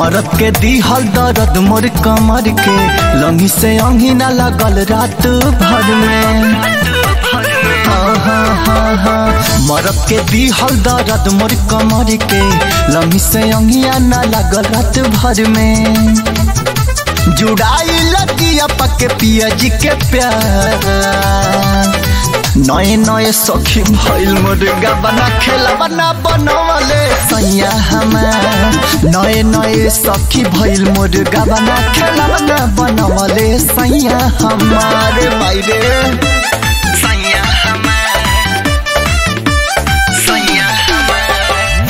मरद के दिहल दर्द मोर कमर के लंगी से अंगी ना लगल रात भर में हाँ, हाँ, हाँ, हाँ। मरद के दिहल दर्द मोर कमर के लंगी से अंगिया ना लगल रात भर में जुड़ाई लगिया पके पिया जी के प्यार नए नए सखी भइल मुर्गा बना खेला बना बनवले सैया हमार नए नए सखी भइल मुर्गा बना खेला बना बनवले सैया हमारे बाइरे सैया हमार सैया हमार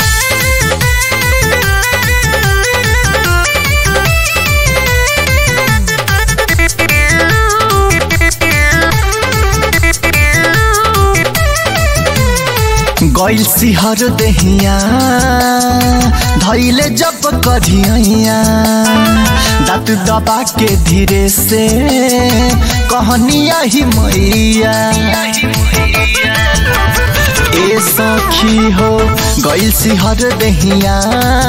गैल सिहर देहिया धैले जब करिया दाँत दबा के धीरे से कहनिया ही मैया ए सखी हो गैल सिहर देहिया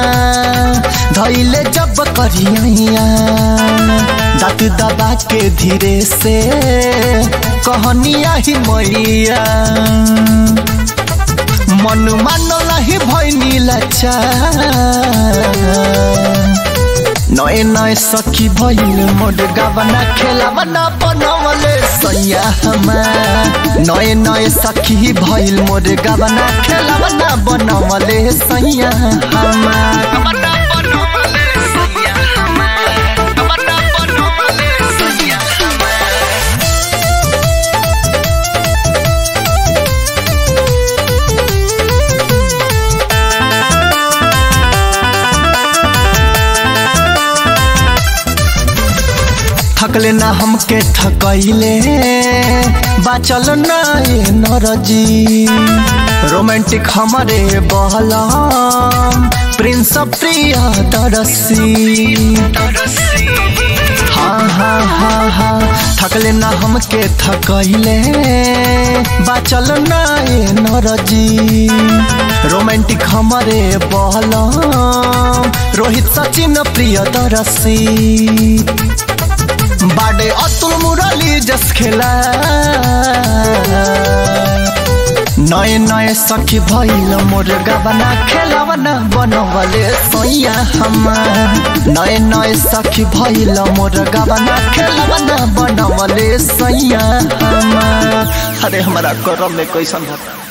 धैले जब करिया दाँत दबा के धीरे से कहनिया ही मैया मन मानलही भैनी लच्छा नए नए सखी भइल मोड गबना खेला बना बनवले सैया हमार नए नए सखी भइल मोड गबना खेला बना बनवले सैया हमार गबना बनवले सैया हमार गबना बनवले सैया हमार थकले ना हमके थकैले बाचल ना ये नरजी रोमांटिक हमारे बहलम प्रिंस प्रिया तरसी हाँ हाँ हाँ हाँ थकले ना हमके थकैले बाचल ना ये नरजी रोमांटिक हमारे बहलम रोहित सचिन प्रिय तरसी बाडे अतुल मुरली जस खेला नए नए सखी भइल मोर गबना खेला बना बनवले सैया हमार नए नए सखी भइल मोर गबना खेला बना बनवले सैया हमार अरे हमारा करम में कैसन होता